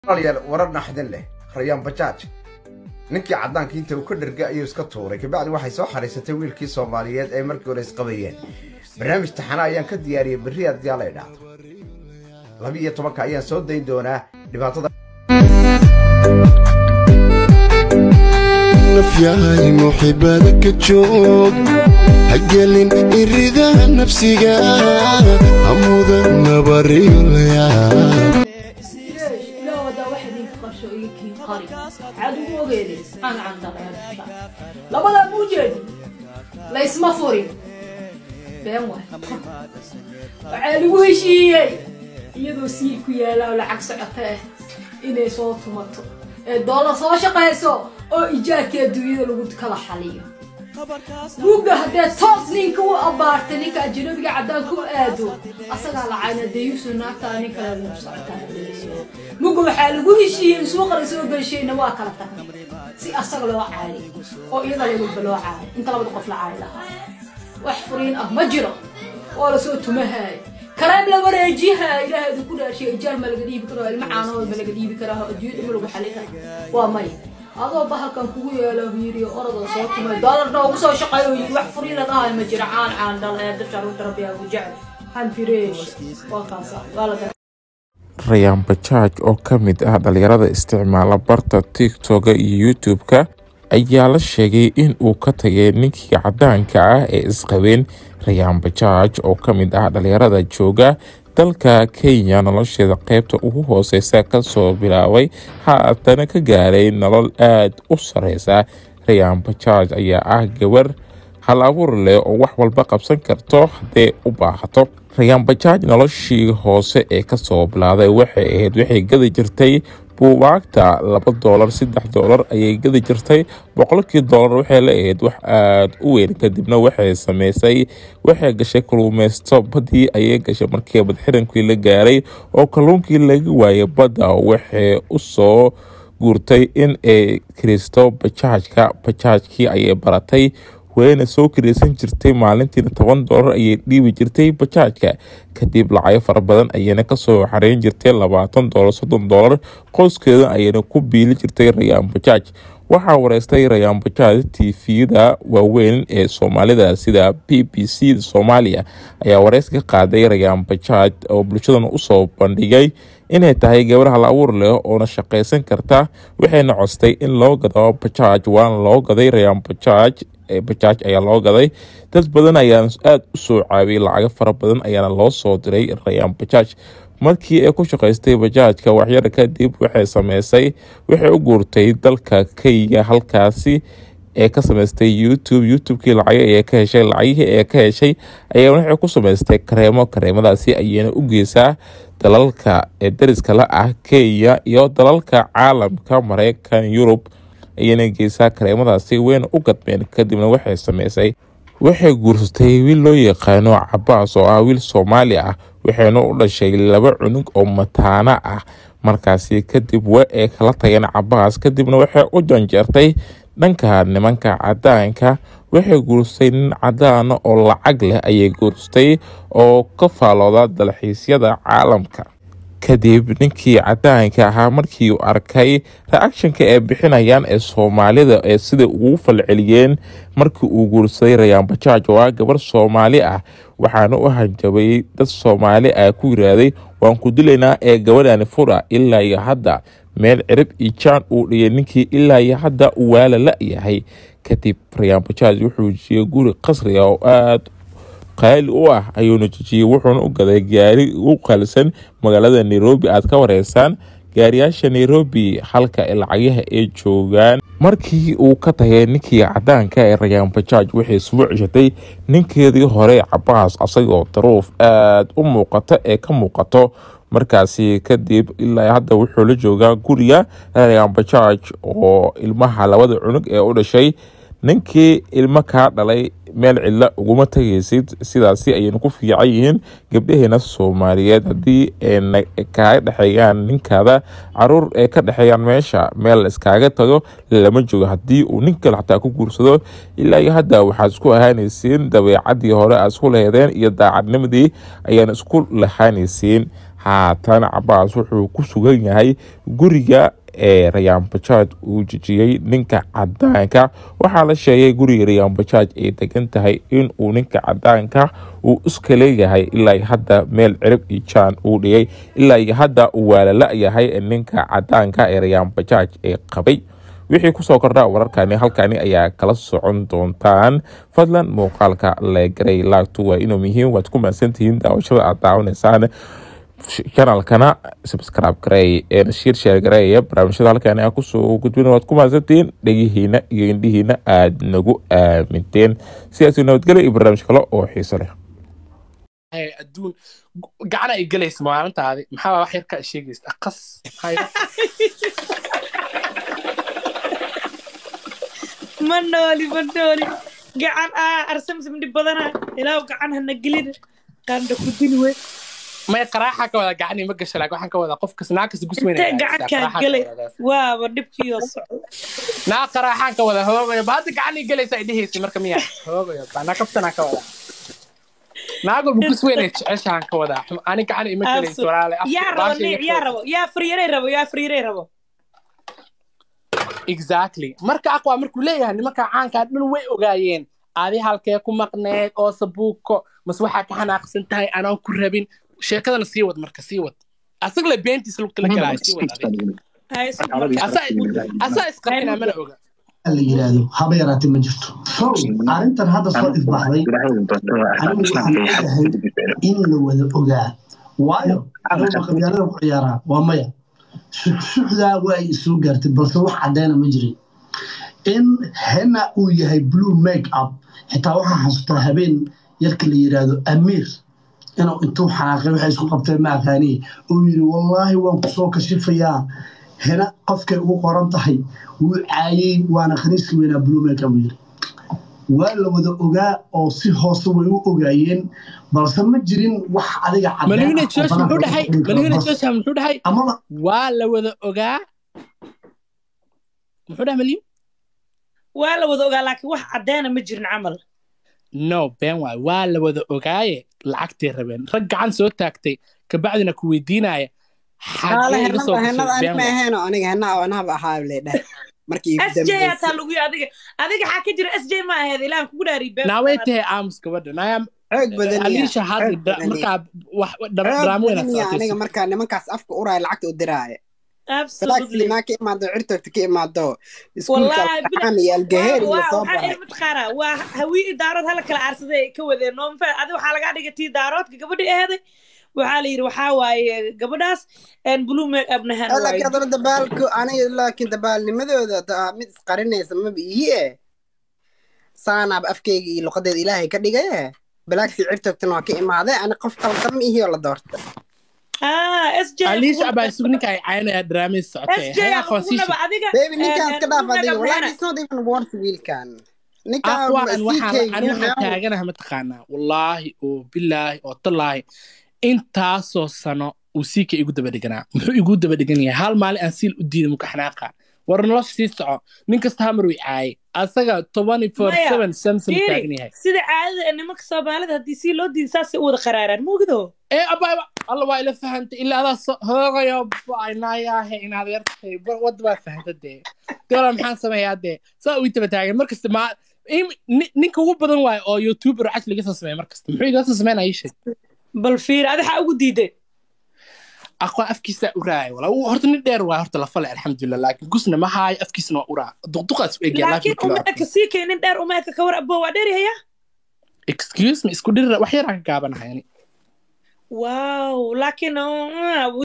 yaal warar naxdin leh rayaan bajaaj ninkii caddaanka inta uu ka dherga ayuu iska tuuray kabacdi waxay soo xariisatay wiilkii soomaaliyeed ay markii hore isqabayeen barnaamij taxana ayaan ka diyaariyey berri haddii alla idhaahdo laba iyo tobanka ayaan soo dayn doonaa dhibaatada nafyahay muxibada ka joog hagelin iridaha nafsiga hamudan nabariyolaya لا ودا واحد ينقش يكين قري عدو وغيري انا عن طريق لبدا موجد ليس مفوري بين واحد وعالي وهشيي iyadoo sii ku yaala oo lacag socota ah inay soo tumato ee doolar soo shaqayso oo ijaarka adduunyada lagu kala xaliyo buugga haddee toos ninka u abaartay ninka ajnabiga caddaanka u aado asagaa lacayna dee yuusuf naagtaa nin kale lagu socotaa mugga waxaa lagu heshiiyey suuqa la soo gelshayna waa kala tagay si asaga loo caaliy oo iyada laguba loo caaliy inta labada qof la caali lahaa wax furiin ah ma jiro oo lasoo tumahaay karaam la wareejiha ilaahay idinku dhaashay ijaar ma laga dhiibi karo ilma caanahood ma laga dhiibi karaa adduunyada ma lagu xali karaa waa may adoo bahalkan kugu yeelo yiri orodoo soo tumay doolarna ugu soo shaqeeyo yiri wax furiin la dhahay ma jiro caan caan dhal ee dasha ruuta rabbi aa ku jecel han fireesh waa kaasa waa la rayaan bajaaj oo ka mid ah dhalinyarada isticmaala barta tiktoka iyo youtube-ka ayaa la sheegay in uu ka tagay ninkii caddaanka ah ee isqabeen rayaan bajaaj oo ka mid ah dhalinyarada jooga dalka kenya nolosheeda qeybta ugu hooseysa kasoo bilaabay haatana ka gaaray nolol aada u sareysa rayaan bajaaj ayaa ah gabar hal abuur leh oo wax walba qabsan karto haddee u baahato rayaan bajaaj noloshii hoose ee kasoo bilaaday waxay ahayd waxay gadi jirtay buubaagta laba doolar saddex doolar ayay gadi jirtay boqolkii doolar waxay la ahayd wax aada u weyn kadibna waxay sameysay waxay gashay kaluumeysto baddii ayay gashay markii badxirankii la gaaray oo kalluunkii laga waayay badda waxay usoo guurtay in ay kiristo bajaajka bajaajkii ayay baratay wayna soo kiraysan jirtay maalintiina toban doolar ayay dhiibi jirtay bajaajka kadib lacago fara badan ayayna kasoo xareyn jirtay labaatan doolar soddon doolar qoyskeeda ayayna ku biili jirtay rayaan bajaaj waxaa wareystay rayaan bajaaj tvda waaweyn ee soomaalida sida b b c soomaaliya ayaa wareys ka qaaday rayaan bajaaj oo bulshadan usoo bandhigay inay tahay gabar hal abuur leh oona shaqaysan karta waxayna codstay in loo gado bajaaj waana loo gaday rayaan bajaaj bajaaj ayaa loo gaday dad badan ayaana aada u soo caabiyay lacago fara badan ayaana loo soo diray rayaan bajaaj markii ay ku shaqaystay bajaajka waxyar kadib waxay sameysay waxay u guurtay dalka kenya halkaasi ee ka sameystay youtube youtubekii lacago ee ka heshay lacagihii ee ka heshay ayaa waxay ku sameystay kareemo kareemadaasi ayayna u geysaa dalalka ee dariska la ah kenya iyo dalalka caalamka mareykan yurub ayayna geysaa kareemadaasi wayna u gadmeen kadibna waxay sameysay waxay guursatay wiil loo yaqaano cabaas oo ah wiil soomaali ah waxayna u dhashay laba cunug oo mataana ah markaasi kadib wa ay kala tageen cabaas kadibna waxay u janjeertay dhanka nimanka cadaanka waxay guursatay nin cadaana oo lacag leh ayay guursatay oo ka faalooda dalxiisyada caalamka kadib ninkii cadaanka ahaa markii uu arkay reactionka ay bixinayaan ee soomaalida ee sida ugu falceliyeen markii uu guursaday rayaan bajaaj oo ah gabar soomaali ah waxaana u hanjabay dad soomaali ah ku yiraaday waan ku dilaynaa ee gabadhani fura ilaa iyo hadda meel cirib iyo jaan uu dhigay ninkii ilaa iyo hadda uu waala la-yahay kadib rayaan bajaaj wuxuu jiyey guri qasriga oo aada qaali u ah ayuuna jijiyey wuxuuna u gaday gaari u qaalisan magaalada nairobi aad ka wareysaan gaariyaasha nairobi halka lacagyaha ay joogaan markii uu ka tagay ninkii cadaanka ee rayaan bajaaj waxay soo ceshatay ninkeedii hore cabaas asagoo daruuf aada u muuqata ee ka muuqato markaasi kadib ilaa hadda wuxuu la joogaa guriga rayaan bajaaj oo ilmaha labada cunug ee u dhashay ninkii ilmo kaa dhalay meel cidla uguma tagaysid sidaasi ayayna ku fiican yihiin gabdhaheena soomaaliyeed haddii ayna kaaga dhexeeyaan ninkaada caruur ay ka dhexeeyaan meesha meel iskaaga tago lama joogo haddii uu nin kale xataa ku guursado ilaa iyo hadda waxaad isku ahaanaysiin dabeecadii hore aad isku laheedeen iyo daacadnimadii ayaan isku lahaanaysiin haatan cabaas wuxuu ku sugan yahay guriga ee rayaan bajaaj uu jejiyey ninka cadaanka waxaa la sheegay guriga rayaan bajaaj ay degan tahay inuu ninka cadaanka uu iska leeyahay ilaa hadda meel cirib iyo jaan uu dhigay ilaa hadda uu waalala-yahay ninka cadaanka ee rayaan bajaaj ee qabay wixii kusoo kordha wararkani halkani ayaa kala socon doontaan fadlan muuqaalka leegaray laagtu waa inuu muhiim waad ku mahadsantihiin daawashada aad daawanaysaan kanalkana subscribe gareey shiir sheer gareeya barnaamijyada halkani aan kusoo gudbin waad ku mahadsantihiin dhegihiina iyo indhihiina aad nagu aaminteen sidaasi nabadgelya iyo barnaamij kale oo xiiso leh adduun gacana ay gelaysa maalintaadi maxaa wax yar ka sheegaysa aqas ma nooli ma nooli gacan aa arsamsam dhib badana ilaaw gacan hana gelin qaanda ku dili wey may qaraaxa ka wada gacanii ma gasha laakiin waxaan ka wadaa qofkas naa kasta gusweyn intee gacankaa gelay waaba dhibkiioo socdo naa qaraaxaan ka wada hoogayo ba hadda gacanii gelaysa ay dhehaysa marka miya hoogayo ba naa kabtanaan ka wadaa naagolba gusweyn ay jeceshaan ka wadaa ani gacan ima gelaysa walaale yaa rabo niic yaa rabo yaa faryaray rabo yaa faryaray rabo exactly marka aqwaa markuu leeyahay nimanka caankaa dhan way ogaayeen adi halkee ku maqneed oo sabuuko mas waxaa ka xanaaqsan tahay anaan ku rabin sheekadana sii wad marka sii wad asaga le beentiis lugta la galaayo sii wad asaa isqarxinaa mana oga la yiraahdo haba yaraatee ma jirto so arrintan hadda soo ifbaxday anigu waxaan leeyahay in la wada ogaa waayo aniguma qabyaalada ku ciyaaraa waa maya shuxdaa waa ay isoo gaartay balse wax caddeena ma jirin in hena uu yahay blue make up xitaa waxaa xasuustaa habeen yarka la yiraahdo amiir inuu intuu xanaaqay waxay isku qabteen ma aqaaniye uu yidhi wallaahi waan ku soo kashifayaa hena qofkay ugu qoran tahay wuu caayey waana khaniiska weynaa blue make up yiri waa la wada ogaa oo si hoose way u ogaayeen balse ma jirin wax adiga malwina josh muxuu dhahay malwina josh muxuu dhahay amaba waa la wada ogaa muxuu dhahay malyu waa la wada ogaa laakiin wax caddeena ma jirin camal no been waay waa la wada ogaaye lacagtay rabeen rag gacan soo taagtay kabacdina ku weydiinaya sj hataa lagu adiga adiga xaa ka jira sj ma aheed ilaan kugu dhaariy naaway tahay aamus gabadha naaya aliisha hadda markaa wax dharaamo aniga markaa nimankaas afka uraaya lacagta u diraaya balaaksi maa ka imaado cirtogta ka imaado iskuulkaan iyo algaheer iyo soo baray mataqaana waa hawii daarood hala kala aarsaday ka wadeen noo mafa adi waxaa lagaa dhigay tii daaroodka gabadhi aheeday waxaa la yidhi waxaa waaye gabadhaas blue make up nahan laakiin haddana dabaalku aniga laakiin dabaalnimadooda mid isqarinaysa maba ihi saanaaba afkeyga iyo luqadeeda ilaahay ka dhigaye balaaksi cirtogtana waa ka imaaday ani qof qaldan ma ihi oo la doorta aliisha abaa isugu ninka ay caynaya draamis socotaybebi ninkaas ka dhaaf adiga wallahi it's not even worth wiilkan ninkaan waxaan taaganaha mataqaanaa wallaahi oo bilaahi oo tallaahi intaasoo sano uu siika igu daba dhiganaa muxuu igu daba dhigan yahay hal maalin aan siil u diiday muka xanaaqa war nolosha sii soco nin kasta hamar way caayay asaga tobani four seven samson taagan yahay sida caadada nimanka soomaalida haddii sii loo diiday saasay u wada qaraaraan muugido ee abaaba alla waa ila fahantay ilaa adaa hoogayo baynayaahe inaad yartay wadda baa fahanta dee doola maxaan sameeyaa dee saa uu taba taagan markasta maa ninka ugu badan waayo oo youtuber caj laga soo sameeya markasta muxuu iga soo sameynaya ii sheeg bal fiir adi xaa ugu diiday aqwa afkiisa uraaya wala horta nin dheer waa horta lafale alxamdulilah laakiin gusna ma haayo afkiisna waa uraa duqduqaas u egya laakiin umeeka sii kay nin dheer umeeka kawar abo waa dheer yahayaa excuse me isku dhirira wax yaraa ka gaabanahay ani wow laakiin